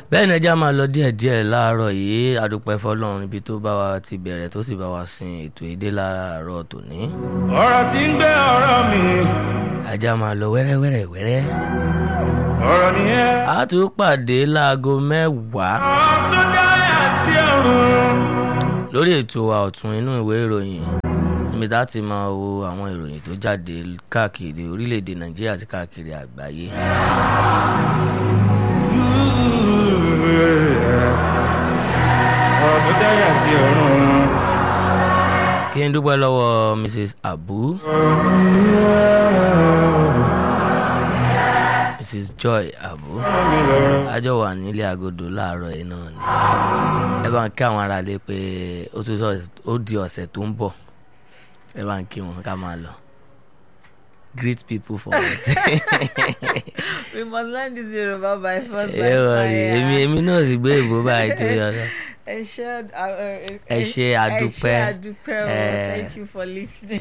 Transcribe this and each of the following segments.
bẹ́ẹ̀ ni ẹja máa lọ díẹ̀díẹ̀ láàárọ̀ yìí adúpẹ́ fọlọ́run ibi tó bá wa ti bẹ̀rẹ̀ tó sì bá wa sin ètò èdè láàárọ̀ tòní. ọ̀rọ̀ tí ń gbé ọ̀rọ̀ mi ajá máa lọ wẹ́rẹ́wẹ́rẹ́ wẹ́rẹ́. ọ̀rọ̀ nìyẹn. a tún pàdé láago mẹ́wàá ọ̀rọ̀ tó dáyà àti ọ̀run. lórí ètò wa ọ̀tún inú ìwé ìròyìn níbi tá a ti máa wo àwọn ìròyìn tó jáde káàkiri orílẹ̀-èdè nàìjíríà àti káàkiri àgbáyé. ọ̀rọ̀ tó dáyà àti ọ̀run. kí n dúpẹ́ lọ́wọ́ mrs abu mrs joy abu ọ̀rọ̀ mi lọ́rọ̀. àjọ wà nílé agodo láàárọ̀ yìí náà ni ẹ bá ń kí àwọn aráalé pé ó tún sọ ó di ọ̀sẹ̀ tó ń bọ̀ ẹ bá ń kí wọn ká máa lọ greet people for us. we must learn this Yoruba by force by ẹ wọ rí fire. èmi èmi náà sì gbé ìbò báyìí tó yọ lọ. ẹ ṣé ẹ Ẹ ṣé àdúpẹ́. ẹ ṣé àdúpẹ́ o Eh. thank you for listening.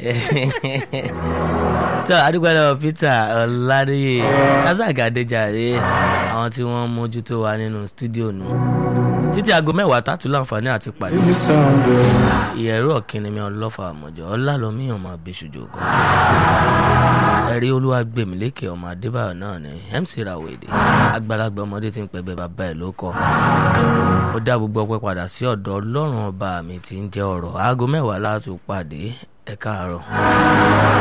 tó adúpẹ́ lọ́wọ́ peter ọ̀làdéyé razak adéjàre àwọn tí wọ́n mójútó wa nínú stúdíò nù títí aago mẹ́wàá tààtú láǹfààní àti pàdé This is sound good. ìyẹ̀rú ọ̀kìnrin ọlọ́fà àmọ̀jọ́ ọlálọ́mí ọmọ abẹ́sùjò kan ẹ̀rí olúwa gbèmílékè ọmọ adébáyọ̀ náà ni mc rawede àgbàlagbà ọmọdé tí ń pẹ́ bẹ́ẹ̀ bàbá ẹ̀ ló kọ́ ó dá gbogbo ọpẹ́ padà sí ọ̀dọ̀ ọlọ́run ọba mi tí ń jẹ́ ọ̀rọ̀ aago mẹ́wàá láti pàdé ẹ̀ káàárọ̀.